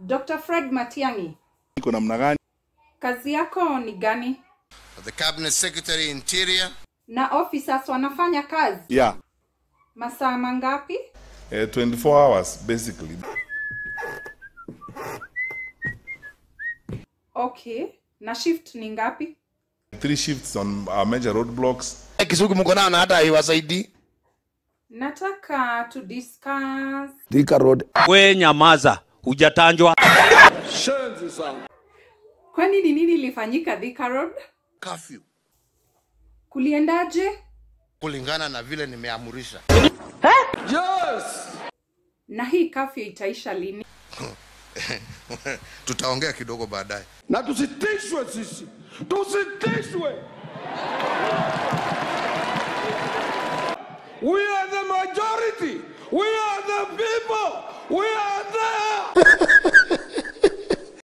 Dr. Fred Matiang'i, iko namna gani? kazi yako ni gani? the Cabinet Secretary Interior, Na officers wanafanya kazi Yeah, masaa mangapi? eh, 24 hours basically. Okay. Na shift ni ngapi? Three shifts on our major roadblocks. Kisugu mko nao na hata haiwasaidii. Nataka to discuss Thika Road. we nyamaza hujatanjwa kwani ni nini ilifanyika Thika Road? curfew, Kuliendaje? kulingana na vile nimeamurisha. Na hii kafyu itaisha lini? Tutaongea kidogo baadaye. na tusitishwe sisi, tusitishwe. We are the majority. We are the people. We are there.